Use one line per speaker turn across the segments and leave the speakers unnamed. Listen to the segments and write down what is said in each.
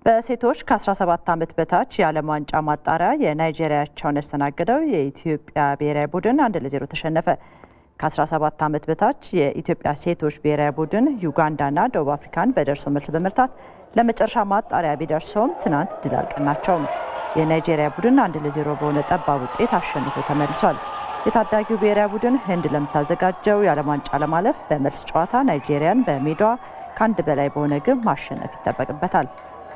በሴቶች ከ17 ዓመት በታች የዓለም ዋንጫ ማጣሪያ የናይጄሪያቸውን ያስተናገደው የኢትዮጵያ ብሔራዊ ቡድን አንድ ለዜሮ ተሸነፈ። ከ17 ዓመት በታች የኢትዮጵያ ሴቶች ብሔራዊ ቡድን ዩጋንዳና ደቡብ አፍሪካን በደርሶ መልስ በመርታት ለመጨረሻ ማጣሪያ ቢደርሰውም ትናንት ድል አልቀናቸውም። የናይጄሪያ ቡድን አንድ ለዜሮ በሆነ ጠባብ ውጤት አሸንፎ ተመልሷል። የታዳጊው ብሔራዊ ቡድን ህንድ ለምታዘጋጀው የዓለም ዋንጫ ለማለፍ በመልስ ጨዋታ ናይጄሪያን በሜዳዋ ከአንድ በላይ በሆነ ግብ ማሸነፍ ይጠበቅበታል።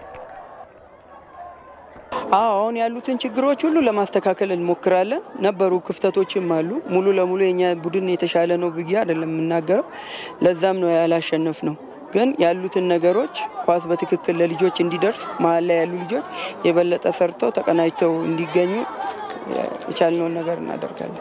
አሁን ያሉትን ችግሮች ሁሉ ለማስተካከል እንሞክራለን። ነበሩ ክፍተቶችም አሉ። ሙሉ ለሙሉ የኛ ቡድን የተሻለ ነው ብዬ አይደለም የምናገረው። ለዛም ነው ያላሸነፍ ነው። ግን ያሉትን ነገሮች ኳስ በትክክል ለልጆች እንዲደርስ መሀል ላይ ያሉ ልጆች የበለጠ ሰርተው ተቀናጅተው እንዲገኙ የቻልነውን ነገር እናደርጋለን።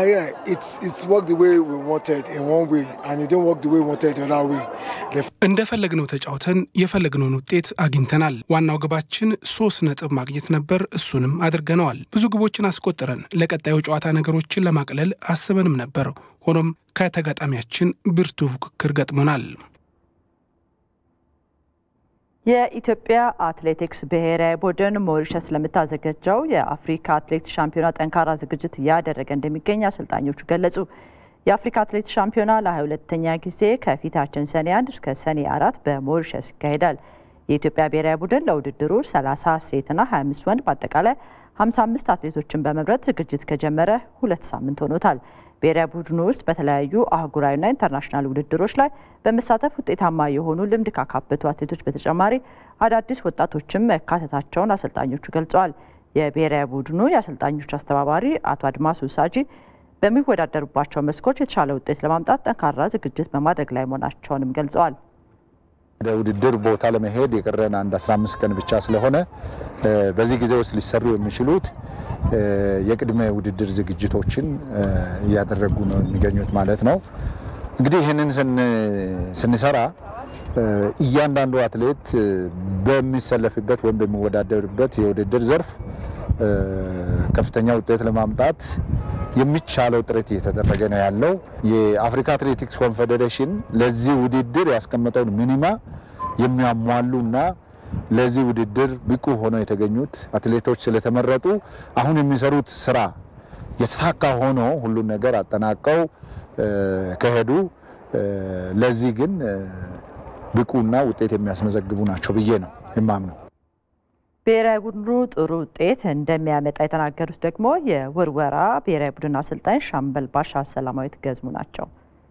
እንደፈለግነው ተጫውተን የፈለግነውን ውጤት አግኝተናል። ዋናው ግባችን ሶስት ነጥብ ማግኘት ነበር። እሱንም አድርገነዋል። ብዙ ግቦችን አስቆጥረን ለቀጣዩ ጨዋታ ነገሮችን ለማቅለል አስበንም ነበር። ሆኖም ከተጋጣሚያችን ብርቱ ፉክክር ገጥሞናል።
የኢትዮጵያ አትሌቲክስ ብሔራዊ ቡድን ሞሪሸስ ለምታዘጋጀው የአፍሪካ አትሌቲክስ ሻምፒዮና ጠንካራ ዝግጅት እያደረገ እንደሚገኝ አሰልጣኞቹ ገለጹ። የአፍሪካ አትሌቲክስ ሻምፒዮና ለ22ተኛ ጊዜ ከፊታችን ሰኔ 1 እስከ ሰኔ አራት በሞሪሸስ ይካሄዳል። የኢትዮጵያ ብሔራዊ ቡድን ለውድድሩ 30 ሴትና 25 ወንድ በአጠቃላይ 55 አትሌቶችን በመምረጥ ዝግጅት ከጀመረ ሁለት ሳምንት ሆኖታል። ብሔራዊ ቡድኑ ውስጥ በተለያዩ አህጉራዊና ኢንተርናሽናል ውድድሮች ላይ በመሳተፍ ውጤታማ የሆኑ ልምድ ካካበቱ አትሌቶች በተጨማሪ አዳዲስ ወጣቶችም መካተታቸውን አሰልጣኞቹ ገልጸዋል። የብሔራዊ ቡድኑ የአሰልጣኞች አስተባባሪ አቶ አድማሱ ሳጂ በሚወዳደሩባቸው መስኮች የተሻለ ውጤት ለማምጣት ጠንካራ ዝግጅት በማድረግ ላይ መሆናቸውንም ገልጸዋል።
ወደ ውድድር ቦታ ለመሄድ የቀረን አንድ 15 ቀን ብቻ ስለሆነ በዚህ ጊዜ ውስጥ ሊሰሩ የሚችሉት የቅድመ ውድድር ዝግጅቶችን እያደረጉ ነው የሚገኙት ማለት ነው። እንግዲህ ይህንን ስንሰራ እያንዳንዱ አትሌት በሚሰለፍበት ወይም በሚወዳደርበት የውድድር ዘርፍ ከፍተኛ ውጤት ለማምጣት የሚቻለው ጥረት እየተደረገ ነው ያለው። የአፍሪካ አትሌቲክስ ኮንፌዴሬሽን ለዚህ ውድድር ያስቀመጠውን ሚኒማ የሚያሟሉና ለዚህ ውድድር ብቁ ሆነው የተገኙት አትሌቶች ስለተመረጡ አሁን የሚሰሩት ስራ የተሳካ ሆኖ ሁሉን ነገር አጠናቀው ከሄዱ ለዚህ ግን ብቁና ውጤት የሚያስመዘግቡ ናቸው ብዬ ነው የማምነው።
ብሔራዊ ቡድኑ ጥሩ ውጤት እንደሚያመጣ የተናገሩት ደግሞ የውርወራ ብሔራዊ ቡድን አሰልጣኝ ሻምበል ባሻ ሰላማዊት ገዝሙ ናቸው።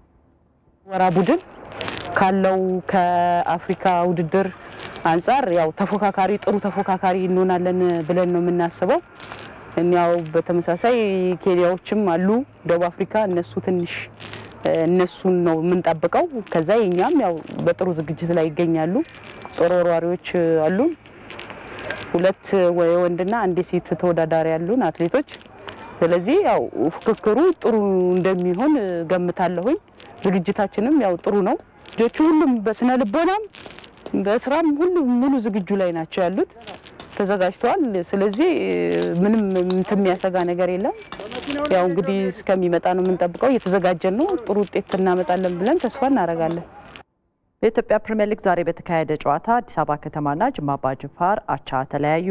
ወራ ቡድን ካለው ከአፍሪካ ውድድር አንጻር ያው ተፎካካሪ ጥሩ ተፎካካሪ እንሆናለን ብለን ነው የምናስበው። ያው በተመሳሳይ ኬንያዎችም አሉ፣ ደቡብ አፍሪካ እነሱ ትንሽ እነሱን ነው የምንጠብቀው። ከዛ የኛም ያው በጥሩ ዝግጅት ላይ ይገኛሉ። ጦር ወርዋሪዎች አሉን። ሁለት የወንድና አንድ የሴት ተወዳዳሪ ያሉን አትሌቶች። ስለዚህ ያው ፉክክሩ ጥሩ እንደሚሆን ገምታለሁኝ። ዝግጅታችንም ያው ጥሩ ነው። ልጆቹ ሁሉም በስነ ልቦናም በስራም ሁሉም ሙሉ ዝግጁ ላይ ናቸው ያሉት፣ ተዘጋጅተዋል። ስለዚህ ምንም እንትን የሚያሰጋ ነገር የለም። ያው እንግዲህ እስከሚመጣ ነው የምንጠብቀው። እየተዘጋጀን ነው። ጥሩ ውጤት እናመጣለን ብለን ተስፋ እናደርጋለን።
በኢትዮጵያ ፕሪምየር ሊግ ዛሬ በተካሄደ ጨዋታ አዲስ አበባ ከተማና ጅማ አባ ጅፋር አቻ ተለያዩ።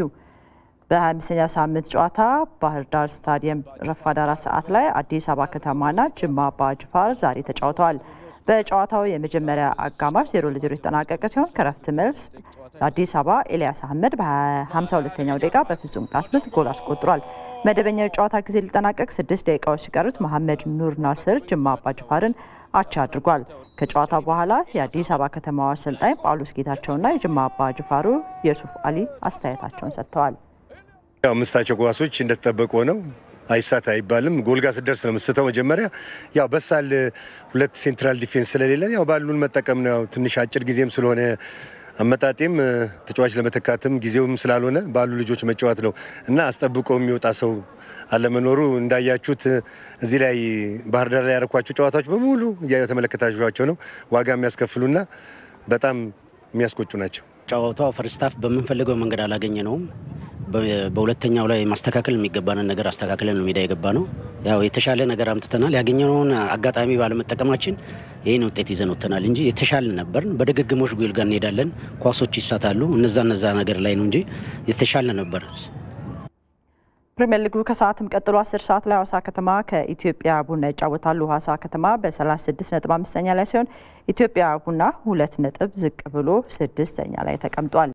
በ25ኛ ሳምንት ጨዋታ ባህር ዳር ስታዲየም ረፋድ አራት ሰዓት ላይ አዲስ አበባ ከተማና ጅማ አባ ጅፋር ዛሬ ተጫውተዋል። በጨዋታው የመጀመሪያ አጋማሽ ዜሮ ለዜሮ የተጠናቀቀ ሲሆን ከረፍት መልስ አዲስ አበባ ኤልያስ አህመድ በ52ኛው ደቂቃ በፍጹም ቅጣት ምት ጎል አስቆጥሯል። መደበኛው የጨዋታ ጊዜ ሊጠናቀቅ ስድስት ደቂቃዎች ሲቀሩት መሐመድ ኑር ናስር ጅማ አባ ጅፋርን አቻ አድርጓል። ከጨዋታው በኋላ የአዲስ አበባ ከተማው አሰልጣኝ ጳውሎስ ጌታቸውና የጅማ አባ ጅፋሩ የሱፍ አሊ አስተያየታቸውን ሰጥተዋል።
ያው ምስታቸው ኳሶች እንደተጠበቁ ነው። አይሳት አይባልም። ጎልጋ ስደርስ ነው ምስተው። መጀመሪያ ያው በሳል ሁለት ሴንትራል ዲፌንስ ስለሌለን ያው ባሉን መጠቀም ነው። ትንሽ አጭር ጊዜም ስለሆነ አመጣጤም ተጫዋች ለመተካትም ጊዜውም ስላልሆነ ባሉ ልጆች መጫወት ነው እና አስጠብቆ የሚወጣ ሰው አለመኖሩ እንዳያችሁት እዚህ ላይ ባህር ዳር ላይ ያደረኳቸው ጨዋታዎች በሙሉ የተመለከታችኋቸው ነው። ዋጋ የሚያስከፍሉና በጣም የሚያስቆጩ ናቸው።
ጨዋታው ፈርስታፍ በምንፈልገው መንገድ አላገኘ ነውም። በሁለተኛው ላይ ማስተካከል የሚገባንን ነገር አስተካክለን ሜዳ የገባ ነው። ያው የተሻለ ነገር አምጥተናል። ያገኘነውን አጋጣሚ ባለመጠቀማችን ይህን ውጤት ይዘን ወጥተናል እንጂ የተሻለ ነበርን። በድግግሞሽ ጎል ጋር እንሄዳለን። ኳሶች ይሳታሉ። እነዛ እነዛ ነገር ላይ ነው እንጂ የተሻለ ነበር።
ፕሪምየር ሊጉ ከሰዓትም ቀጥሎ 10 ሰዓት ላይ ሀዋሳ ከተማ ከኢትዮጵያ ቡና ይጫወታሉ። ሀዋሳ ከተማ በ36 ነጥብ አምስተኛ ላይ ሲሆን ኢትዮጵያ ቡና ሁለት ነጥብ ዝቅ ብሎ ስድስተኛ ላይ ተቀምጧል።